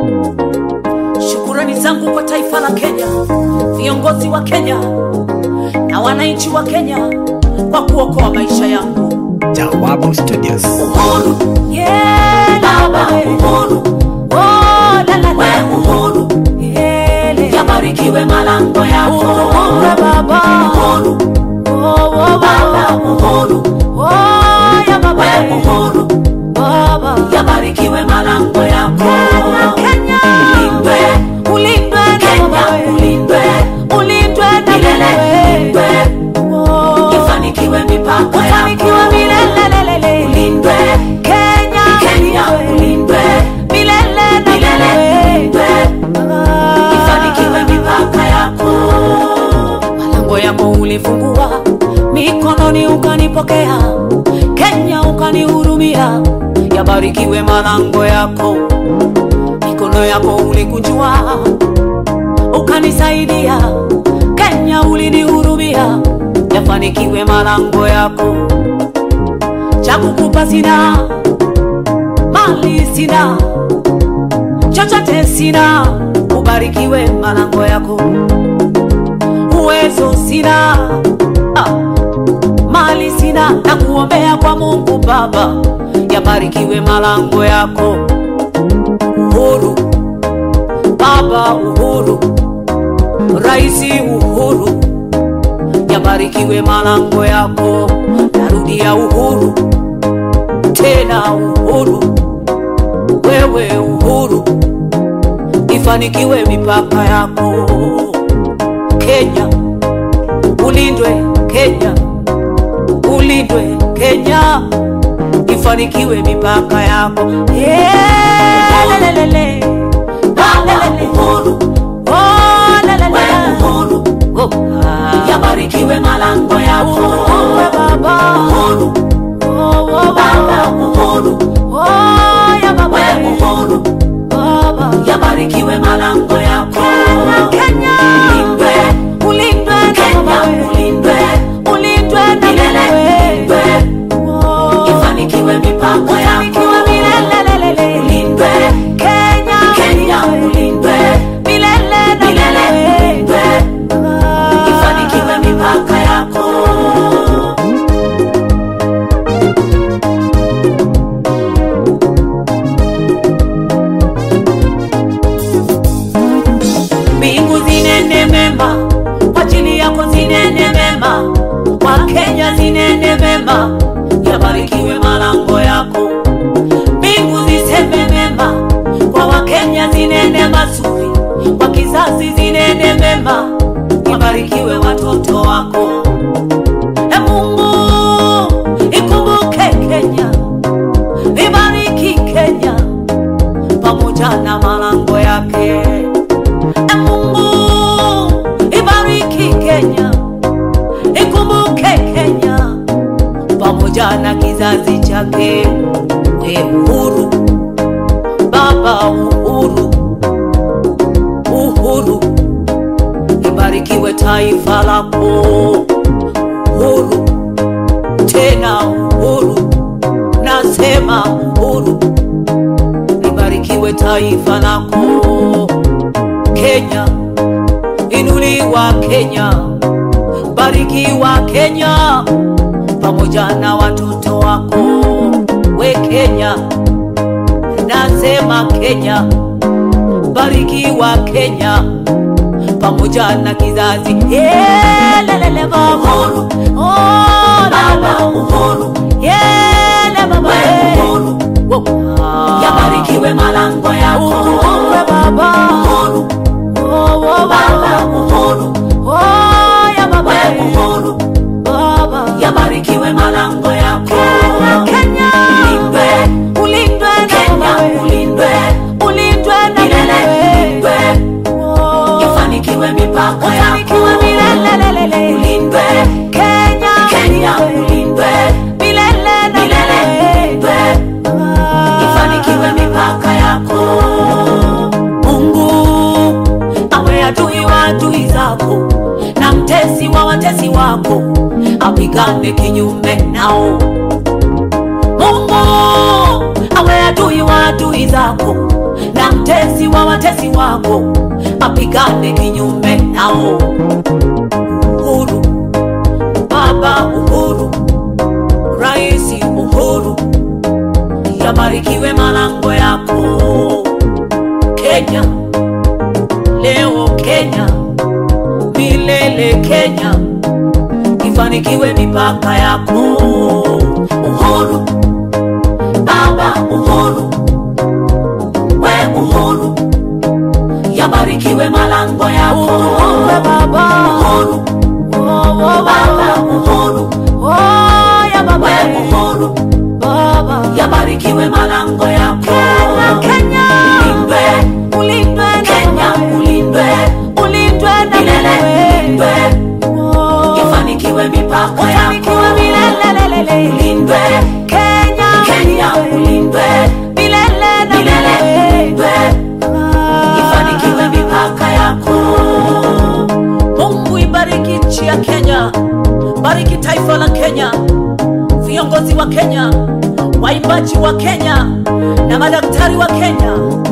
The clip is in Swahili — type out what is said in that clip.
Shukurani zangu kwa taifa la Kenya, viongozi wa Kenya na wananchi wa Kenya kwa kuokoa maisha yangu. Jawabu Studios. Uhuru, yeah, baba uhuru, oh, la, la, la. uhuru, yeah, yabarikiwe malango yako uhuru, baba uhuru, oh, oh, baba uhuru, oh, ya baba uhuru, baba yabarikiwe malango yako Kenya, ulindwe, ulindwe Kenya, ulindwe, ulindwe na milele, ulindwe, ifanikiwe mipaka ifanikiwe milele, ulindwe Kenya, Kenya, ulindwe milele na milele, ulindwe, ifanikiwe mipaka yako. Malango yako ulifungua, mikononi ukanipokea, Kenya ukanihurumia, yabarikiwe malango yako mikono yako ulikunjua ukanisaidia Kenya ulinihurumia yafanikiwe malango yako cha kukupa sina mali sina chochote sina ubarikiwe malango yako uwezo sina ah, mali sina na kuombea kwa Mungu Baba yabarikiwe malango yako uhuru, baba uhuru, raisi uhuru, yabarikiwe malango yako. Narudia uhuru, tena uhuru, wewe uhuru, ifanikiwe mipaka yako. Kenya ulindwe, Kenya ulindwe, Kenya ifanikiwe mipaka yako. Yeah, lelelele. Lelelele. Oh, lelele. Oh, ah. yabarikiwe malango yako Uwe baba uhuru. Oh, oh, baba uhuru. Oh, ya baba uhuru. Baba yabarikiwe malango yako Kenya ulindwe ulindwe Kenya ulindwe ulindwe na milele ulindwe ifanikiwe mipaka yako milele ulindwe Kenya Kenya ulindwe milele na milele ulindwe ifanikiwe mipaka yako mbingu zinene mema kwa ajili yako zinene mema kwa Kenya zinene mema yabarikiwe malango yako mbingu ziseme mema kwa wakenya zinene mazuri kwa kizazi zinene mema yabarikiwe watoto wako e Mungu ikumbuke Kenya ibariki Kenya pamoja na malango yake E Mungu ibariki Kenya, ikumbuke Kenya pamoja na kizazi chake. We uhuru, baba uhuru, uhuru, ibarikiwe taifa lako. Uhuru, tena uhuru, nasema uhuru, libarikiwe taifa lako. Kenya, inuliwa Kenya, barikiwa Kenya pamoja na watoto wako. We Kenya, nasema Kenya, barikiwa Kenya pamoja na kizazi Yeah, lelele baba uhuru, oh, baba uhuru, yeah, le baba uhuru, yabarikiwe malango yako uhuru, baba uhuru, oh, oh, baba uhuru, oh, ya baba uhuru, baba yabarikiwe malango yako Kenya, ulindwe, ulindwe Kenya, ulindwe, ulindwe na milele, ulindwe ifanikiwe mipaka yako milele, ulindwe Kenya, Kenya, ulindwe milele na milele, ulindwe ifanikiwe mipaka yako. Mungu awe adui wa adui zako na mtesi wa watesi wako, apigane kinyume nao. Mungu awe adui wa adui zako na mtesi wa watesi wako apigane kinyume nao. Uhuru, Baba Uhuru, Rais Uhuru, yabarikiwe malango yako Kenya, leo Kenya, milele Kenya, ifanikiwe mipaka yako. Uhuru, Baba Uhuru, we Uhuru, yabarikiwe malango yako. Uhuru, Baba. Uhuru, Baba Uhuru, we Uhuru, yabarikiwe malango yako. Kenya, Ulindwe, ulindwe na Kenya wewe. ulindwe, ulindwe na milele wewe. ulindwe, Oh. ifanikiwe mipaka yako. Ufanikiwe milele. Ulindwe, Kenya, Kenya ulindwe, milele na milele wewe. ulindwe, ifanikiwe mipaka yako. Mungu ibariki nchi ya Kenya, bariki taifa la Kenya, viongozi wa Kenya, waimbaji wa Kenya na madaktari wa Kenya